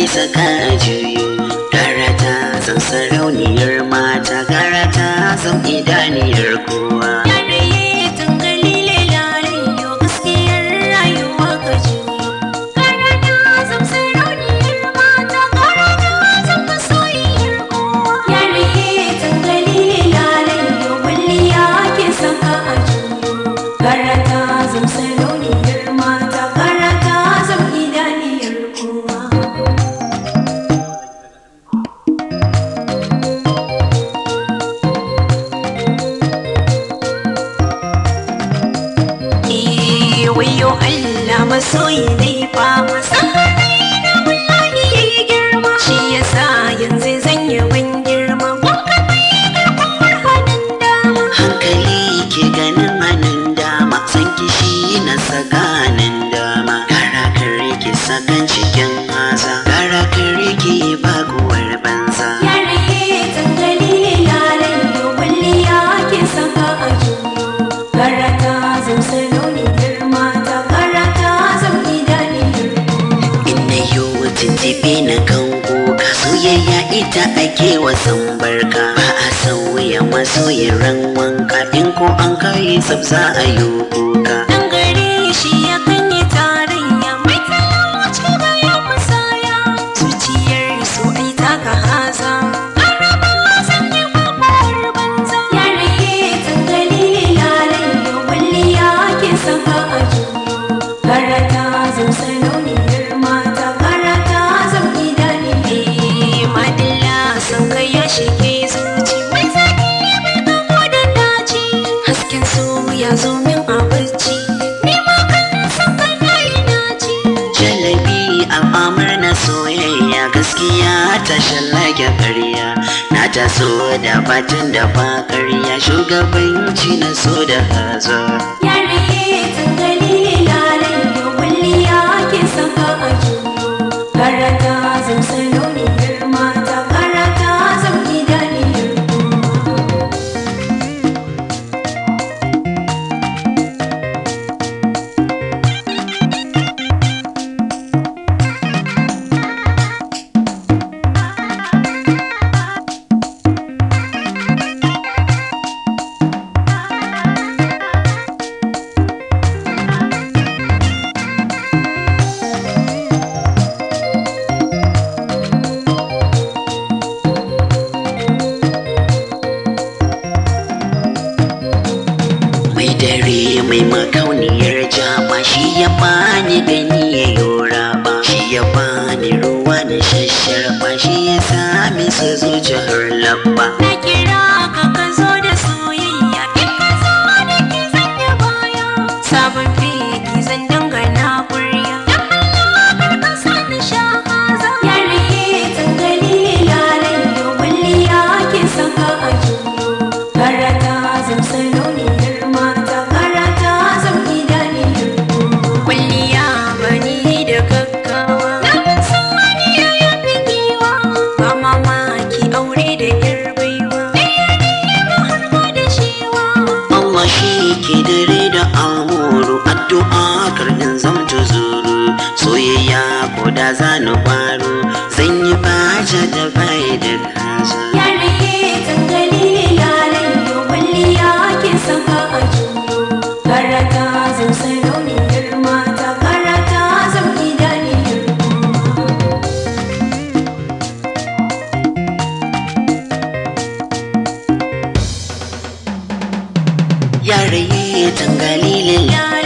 ke saka a juyo gara ta zan sarauniyar mata gara ta zan idaniyar kowa Yaraye tangalile lalayo gaskiyar rayuwa ka juyo. Karata zam sarauniyar mata, karata zam masoyiyar kowa. Yaraye tangalile lalayo kwalliya ke saka a juyo. Karata zam sarauniyar mata, karata zam idaniyar kowa. Eh, wayo Allah masoyi dai fa san na wallahi yayi girma shi yasa yanzu zan yi ban girma wanka mai girman hannun dama hankali ke ganin hannun dama san kishi na saganin dama gara kare ke sakan cikin haza gara kare ke baguwar banza yare tangali lalayo kwalliya ke saka a juyo karata zan saloni girma ta karata zan idaniyar Inna yo tintibe na kan kuka soyayya ita ake wasan barka ba a sauya masoyin ran wanka in ko an kai sabza a yi kuka Dan gare shi ya kan yi tarayya mai talauci da ya musaya zuciyar su ai taka haza Araba zan yi mabar banza Ya rage tangali lalayo walliya ke saka a juyo Karata zan sarauniyar mata karata zan idani Madalla sun kai ya shige zuci mai zaki mai kamo da daci Hasken su ya zo min a bacci Ni ma kan san kai na yi naci jalabi al'amar na soyayya gaskiya ta shallake karya na taso da batun da ba karya shugabanci na so da hazo Ya rage tangali lalayo walliya ke saka a juyo Karata zan sarauniyar mata karata zan idaniyar kowa mai dare mai makauniyar jama shi ya bani gani ya yora ba shi ya bani ruwa da shasharba shi ya sami sa zuciyar labba Na kira ka ka zo da soyayya in ka zo da ke sanya baya sabon fegi zan dangana kurya dan Allah kar ka sani sha haza ya rage tangali lalayo walliya ke saka a juyo karata zan sarauniyar mata karata zan idaniyar kwalliya bani da gaggawa na ban san wani ya yafi giwa ba mamaki aure da yar baiwa ɗaya ne ba har ma da shewa Allah shi ke dare da amuru addu'a karnin zamta zuru soyayya ko da za ni baro zan yi baja da bai da kaza ya rage tangali lalayo walliya ke saka a juyo karata zan sarauniyar mata karata zan idaniyar yare tangalilin ya